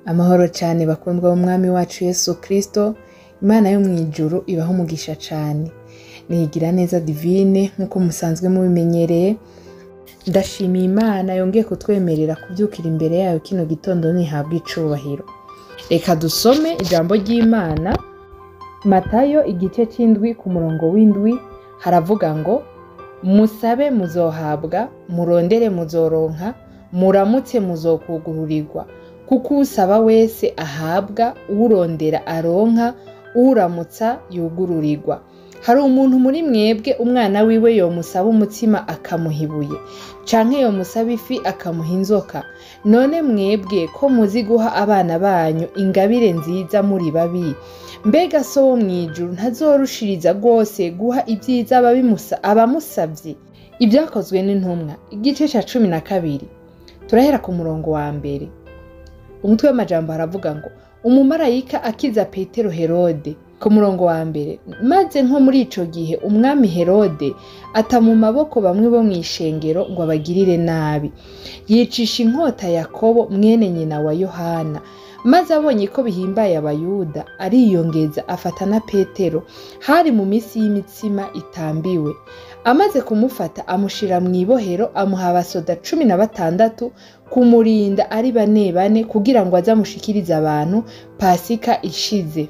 amahoro cyane bakundwa b'umwami wacu yesu kirisito imana yo mu ijuru ibaho umugisha cyane nigira neza divine nk'uko musanzwe mubimenyereye ndashimiye imana yongeye kutwemerera kubyukira imbere yayo kino gitondo ntihabwa icubahiro reka dusome ijambo ry'imana matayo igice cy'indwi ku murongo w'indwi haravuga ngo musabe muzohabwa murondere muzoronka muramutse muzokugururirwa kuko usaba wese ahabwa urondera aronka uramutsa yugururirwa hari umuntu muri mwebwe umwana wiwe yomusaba umutsima akamuha ibuye canke yomusaba ifi akamuha inzoka none mwebwe ko muzi guha abana banyu ingabire nziza muri babi mbega so wo mw'ijuru ntazorushiriza rwose guha ibyiza ababimusa- abamusavye ibyakozwe n'intumwa igice ca cumi na kabiri turahera ku murongo wa mbere umutwe w'amajambo haravuga ngo umumarayika akiza petero herode ku murongo wa mbere maze nko muri ico gihe umwami herode ata mu maboko bamwe bo mw'ishengero ngo abagirire nabi yicisha inkota yakobo mwene nyina wa yohana maze abonye ko bihimbaye abayuda ariyongeza afata na petero hari mu minsi y'imitsima itambiwe amaze kumufata amushira mu ibohero amuha abasoda cumi na batandatu kumurinda ari bane bane kugira ngo aze amushikirize abantu pasika ishize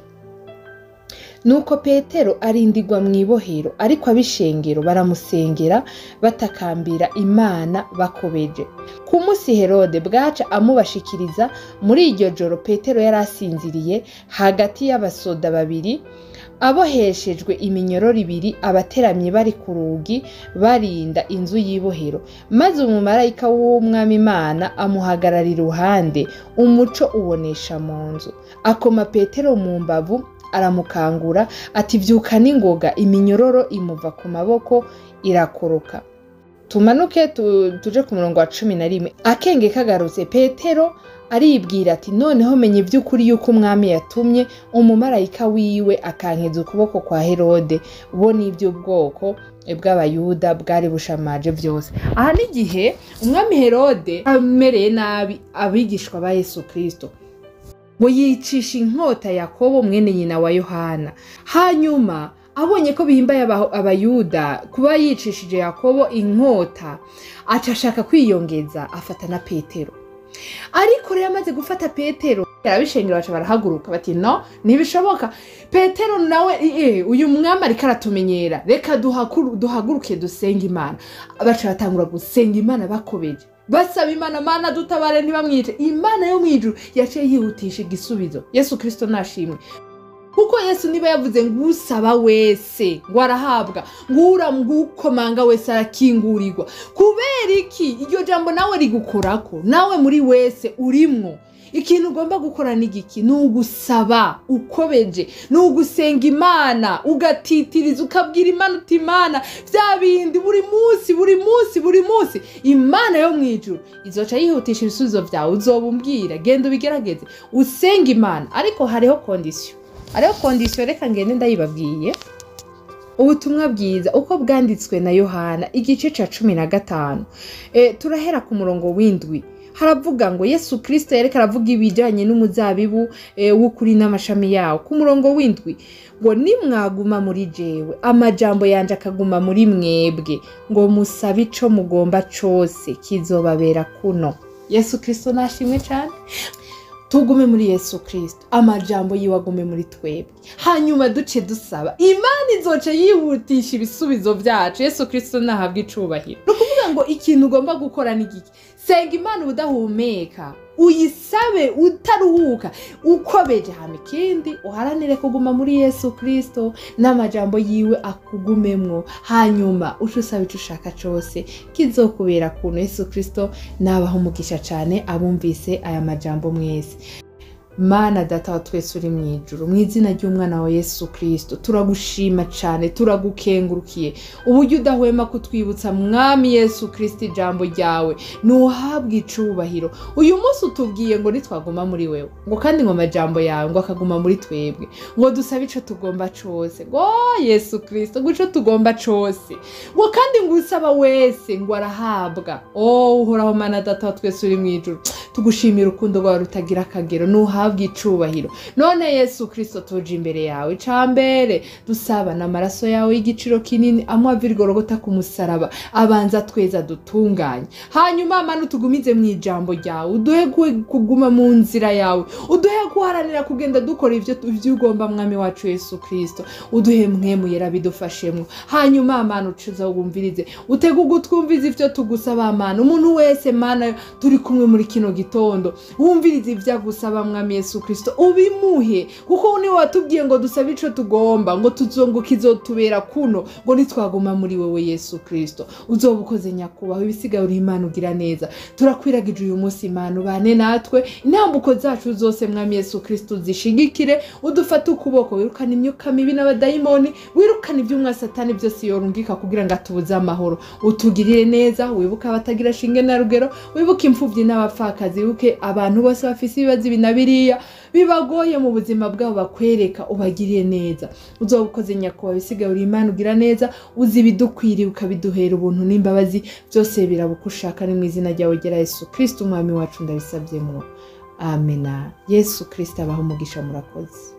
nuko petero arindirwa mu ibohero ariko ab'ishengero baramusengera batakambira imana bakobeje ku munsi herode bwaca amubashikiriza muri iryo joro petero yari asinziriye hagati y'abasoda babiri aboheshejwe iminyororo ibiri abateramye bari ku rugi barinda inzu y'ibohero maze umumarayika w'umwami imana amuhagarara iruhande umuco ubonesha mu nzu akoma petero mu mbavu aramukangura ati vyuka n'ingoga iminyororo imuva ku maboko irakoroka tumanuke tu, tuje ku murongo wa cumi na rimwe akenge kagarutse petero aribwira ati noneho menya ivy'ukuri yuko umwami yatumye umumarayika wiwe akankeza ukuboko kwa herode bo n'ivy'ubwoko bw'abayuda bwari bushamaje vyose aha n'igihe umwami herode amereye nabi abigishwa ba yesu kristo ngo yicisha inkota yakobo mwene nyina wa yohana hanyuma abonye ko bihimbaye aba- abayuda kuba yicishije yakobo inkota aca ashaka kwiyongeza afata na petero ariko rero amaze gufata petero arabishengera baca barahaguruka bati no ntibishoboka petero nawe eh, uyu mwami ariko aratumenyera reka duhakuru- duhaguruke dusenga imana baca batangura gusenga imana bakobeje basaba imana mana dutabare ntibamwice imana yo mwijuru yaciye yihutisha igisubizo yesu kristo nashimwe kuko yesu niba yavuze ngo usaba wese ngo arahabwa ngo uramwukomanga wese arakingurirwa kubera iki iryo jambo nawe rigukorako nawe muri wese urimwo ikintu ugomba gukora ni igiki ni ugusaba ukobeje ni ugusenga imana ugatitiriza ukabwira imana uti imana bya bindi buri munsi buri munsi buri munsi imana yo mu ijuru izoca yihutisha ibisubizo byawe uzoba umbwira genda ubigerageze usenga imana ariko hariho kondisiyo hariho kondisiyo reka ngende ndayibabwiye ubutumwa bwiza uko bwanditswe na yohana igice ca cumi na gatanu e, turahera ku murongo w'indwi haravuga ngo yesu kirisito yareka aravuga ibijyanye n'umuzabibu e, w'ukuri n'amashami yawo ku murongo w'indwi ngo nimwaguma muri jewe amajambo yanje akaguma muri mwebwe ngo musabe ico mugomba cose kizobabera kuno yesu kirisito nashimwe cyane tugume muri yesu kirisito amajambo yiwe agume muri twebwe hanyuma duce dusaba imana izoca yihutisha ibisubizo byacu yesu kirisito nahabwa icubahiro ni ukuvuga ngo ikintu ugomba gukora ni giki senga imana ubudahumeka uyisabe utaruhuka ukobeje hama ikindi uharanire kuguma muri yesu kirisito n'amajambo yiwe akugumemwo hanyuma uce usaba ico ushaka cose kizokubera kuntu yesu kirisito nabaho umugisha cane abumvise aya majambo mwese mana data wa twese uri mu ijuru mu izina ry'umwana wa yesu kirisito turagushima cyane turagukengurukiye uburyo udahwema kutwibutsa mwami yesu kirisito ijambo ryawe ntuhabwe icubahiro uyu munsi utubwiye ngo nitwaguma muri wewe ngo kandi ngo amajambo yawe ngo akaguma muri twebwe ngo dusabe ico tugomba cose ngo yesu kirisito ngo ico tugomba cose ngo kandi ngo usaba wese ngo arahabwa oh uhoraho mana data wa twese uri mu ijuru tugushimira urukundo rwawe rutagira akagero ntuhabwe icubahiro none yesu kirisito tuje imbere yawe icambere dusaba n'amaraso yawe y'igiciro kinini amwe ava irigorogota ku musaraba abanza tweza dutunganye hanyuma mana utugumize mu ijambo ryawe uduhe gu- kuguma mu nzira yawe uduhe guharanira kugenda dukora ivyo ivyo ugomba mwami wacu yesu kirisito uduhe mwemu yera bidufashemwo hanyuma mana ucuza wumvirize utege ugutwumviza ivyo tugusaba mana umuntu wese mana turi kumwe muri kino gitondo wumvirize ivyo agusaba mwami yesu kirisito ubimuhe kuko niwe watubwiye ngo dusabe ico tugomba ngo tuzongo kizotubera kuno ngo nitwaguma muri wewe yesu kirisito uzoba ukoze nyakubahwa ibisigaye uri imana ugira neza turakwiragije uyu munsi imana ubane natwe intambuko zacu zose mwami yesu kirisito zishigikire udufate ukuboko wirukane imyuka mibi n'abadayimoni wirukane iby'umwa satani byose yorungika kugira ngo atubuze amahoro utugirire neza wibuke abatagira shinge na rugero wibuke imfubyi n'abapfakazi wibuke abantu bose bafise ibibazo ibi na biriya bibagoye mu buzima bwabo bakwereka ubagiriye neza uzoba ukoze nyakubahwa ibisigaye uri imana ugira neza uzi ibidukwiriye ukabiduhera ubuntu n'imbabazi byose birabuka ushaka ni mu izina ryawe gera yesu kirisito umwami wacu ndabisabyemo amena yesu kirisito abaho umugisha murakoze